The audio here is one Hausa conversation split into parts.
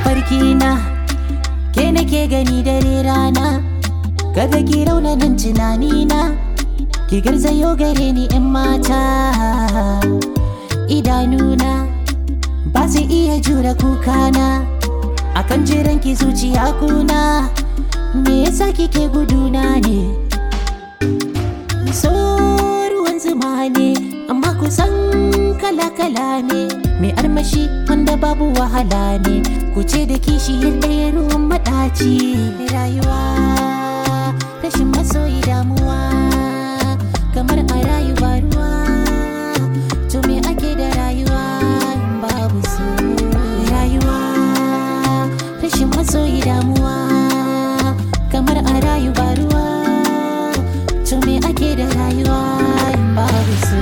mafarki na ke nake gani dare rana kada ki raunanin tunani na ki garzayo gare ni in mata idanuna ba su iya jure kukana akan jiran ki zuciya kuna me yasa kike guduna ne so ruwan zuma ne amma kusan kala-kala ne mai armashi wanda babu wahala ne ku ce da kishi ɗaya ruwan maɗaci rayuwa rashin masoyi damuwa kamar a rayuwa ruwa to me ake da rayuwa in babu so rayuwa rashin masoyi damuwa kamar a rayuwa ruwa to me ake da rayuwa in babu so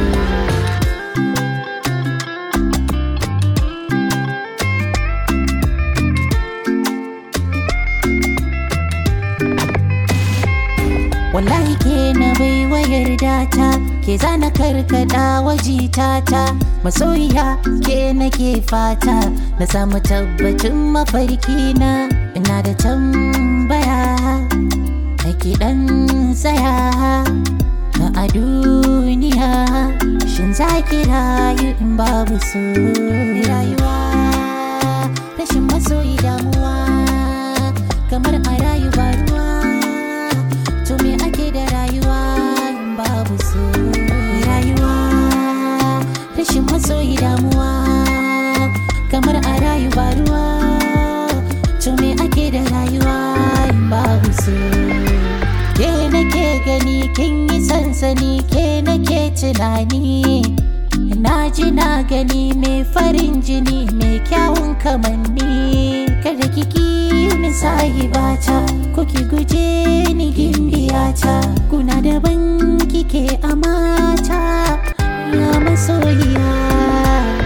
wallahi ke na bai wayar data ke zana karkada wajitata masoyiya ke nake fata na samu tabbacin mafarki na ina da tambaya nake dan tsaya na a duniya shin za ki rayu in babu so rayuwa rashin masoyi damuwa kamar a rayuwa ruwa to me ake da rayuwa in babu so rayuwa rashin masoyi damuwa kamar a rayuwa ruwa to me ake da rayuwa in babu so ke nake gani kin yi sansani ke nake tunani na ji na gani mai farin jini mai kyawun kamanni kada kiki min sahibata ko ki guje ni gimbiyata kuna daban kike a mata ya masoyiya